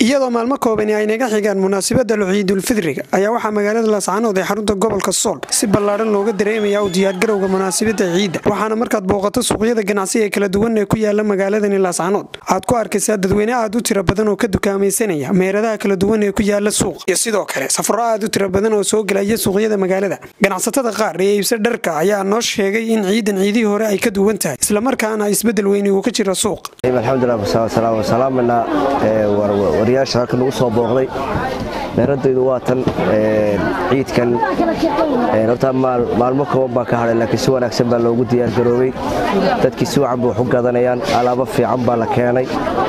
iyadoo maalmo koobani ay naga xigaan munaasabada ciidulfidriga ayaa waxaa magaalada laascaanood ee xarunta gobolka sool si ballaadhan looga dareemaya u diyaargarowga munaasabada ciidda waxaana markaad booqato suuqyada ganacsi ee kala duwan ee ku yaala magaaladani laascaanood aad ku arkaysaa dadweyne aad u tira badan oo ka dukaamaysanaya meheradaha kala duwan ee ku yaala suuq iyo sidoo kale safaro aad u tira badan oo soo gelaya suuqyada magaalada ganacsatada qaar ee iibsa dharka ayaa noo sheegay in ciidan ciidihii hore ay ka duwan tahay islamarkaana isbedel weyni uu ka jira suuq alxamdulilah wariyaasha halka nagu soo booqday meeradaydu waa tan ciidkan horta maalmo kooban baa ka hadhay laakiin si wanaagsan baa loogu diyaargaroobay dadkii si wacan ba wax u gadanayaan alaabo fiican baa la keenay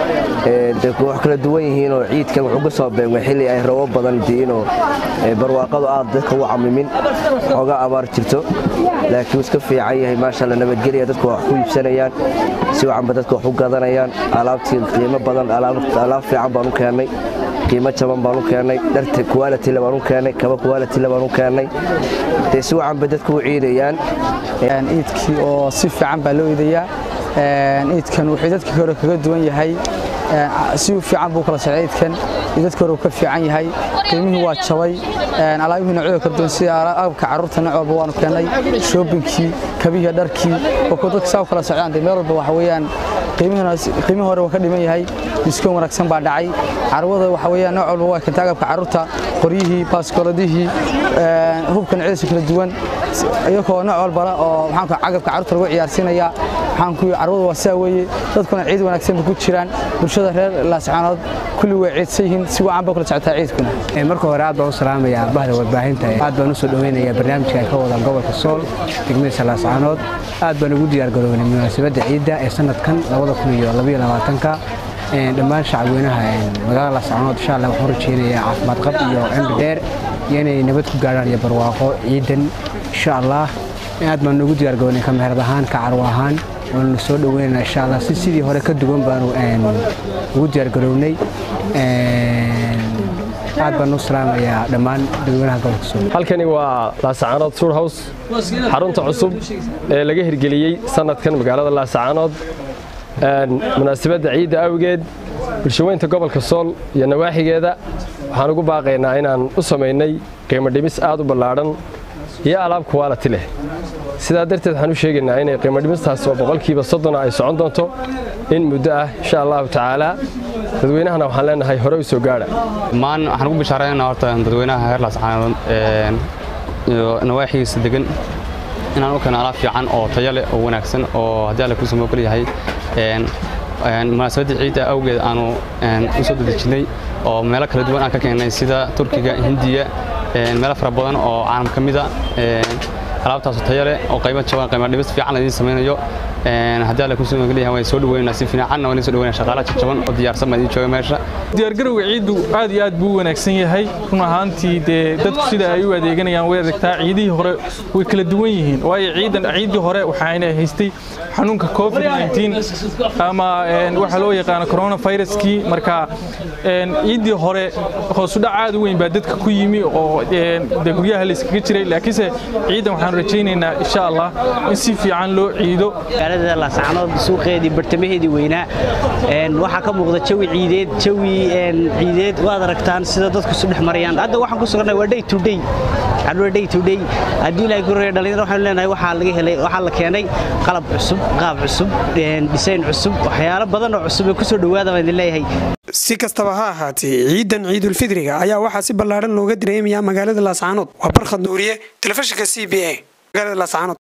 wax kala duwan yihiinoo ciidkan wuxuu ka soo beegmay xilli ay rabo badan diinoo barwaaqadu aad dadka u camimin xoogaa abaar jirto laakiin iska fiican yahay maashaalla nabadgelya dadku wax ku iibsanayaan si wacanba dadka wax u gadanayaan alaabtii qiimo badan alaab fiican baan u keennay qiimo jaban baan u keennay dharta kuwaalitile baan u keennay kaba kuwaalitile baan u keennay dee si wacanba dadku u ciidayaan ciidkii oo si fiican baa loo iidayaa ciidkan wuxuu dadkii hore kaga duwan yahay si fiican buu kala socday ciidkan iyo dadkii hore uu ka fiican yahay qiimihii waa jabay alaabihii noocyada kala duwan sida agabka carruurta nooc walba waanu keennay shoobinkii kabihii dharkii oo kuwa dadka saa u kala socdaan dee meel walba waxa weeyaan qiimihii hore waa ka dhiman yahay diskoon wanaagsan baa dhacay carwada waxa weeyaan nooc walba waa keentay agabka carruurta qoryihii baaskooladihii hubka noocyadiisa kala duwan iyagoo nooc walbala oo maxaanku agabka carruurta lagu ciyaarsiinaya maxaanku carwada waa sidaa weeye dadkuna ciid wanaagsan bay ku jiraan bulshada reer laascaanood kulli way ciidsan yihiin si wacan bay kula socotaa ciidkuna marka hore aad baan u salaamayaa bahda warbaahinta aad baan u soo dhoweynayaa barnaamijka ay ka wadaan gobolka sool degmadiisa laascaanood aad baan ugu diyaargaroobnay munaasabadda ciidda ee sanadkan ka dhammaan shacabweynaha magaalada laascaanood insha alla waxaan rajeynayaa caafimaad qab iyo cimri dheer iyo inay nabad ku gaadhaan iyo barwaaqo ciidan insha allah aad baan ugu diyaargarownay ka meherad ahaan ka carwo ahaan waanu soo dhoweynaynaa insha allah si sidii hore ka duwan baanu ugu diyaargarownay aad baan u salaamayaa dhammaan dadweynaha gobolka sool halkani waa laasacaanood suurhows xarunta cusub ee laga hirgeliyey sanadkan magaalada laasacaanood munaasabadda ciidda awgeed bulshaweynta gobolka sool iyo nawaaxigeeda waxaan ugu baaqaynaa inaan u samaynay qiimo dhimis aad u ballaadhan iyo alaab kuwaalati leh sidaa darteed waxaan u sheegaynaa inay qiimo dhimistaas oo boqolkiiba soddona ay socon doonto in muddo ah insha allahu tacaalaa dadweynahana waxaan leenahay hore u soo gaadha dhammaan waxaan ugu bishaaraynaa horta dadweynaha reer laascaanood iyo nawaaxigiisa degan inaan u keeno alaab fiican oo tayo leh oo wanaagsan oo haddii alle kuusoo moogol yahay munaasabadda ciidda awgeed aanu u soo dedejinnay oo meelo kala duwan aan ka keennay sida turkiga hindiya meelo fara badan oo caalam ka mida alaabtaasu tayo leh oo qaymo jaban qaymo dhibis fiican laidiin samaynayo haddii alle kusoo moogol yahay waan soo dhaweynaa si fiicanna waan soo dhaweynaa shaqaalaha jajaban oo diyaarsan baan idiin jooga meesha diyaargarowga ciiddu aad iyo aad buu u wanaagsan yahay run ahaantii dee dadku sida ay u adeeganayaan way adagtaa ciidihii hore way kala duwan yihiin waayo ciidan ciiddii hore waxaana haystay xanuunka covid ama waxa loo yaqaano coronaviruskii marka ciiddii hore hoosudhac aad u weyn baa dadka ku yimi oo dee guryaha layskaga jiray laakiinse ciidan waxaan rajaynaynaa insha allah in si fiican loo ciido magaalada laascaanood suuqeedii bartamaheedii weynaa waxaa ka muuqda jawi ciideed jawi ciideed waad aragtaan sida dadku isu dhex marayaan hadda waxaan ku sugannahay waa day to day cadwa day to day haddii ilaahay ku reeya dhalinyaro waxaanu leenahay waxaa laga helay waxaa la keenay qalab cusub qaab cusub dhisayn cusub waxyaalo badan oo cusub ee kusoo dhowaada baan idin leeyahay si kastaba ha ahaatee ciidan ciidulfidriga ayaa waxaa si ballaadhan looga dareemayaa magaalada laascaanood waa barkhad nuuriye telefishinka c b a magaalada laascaanood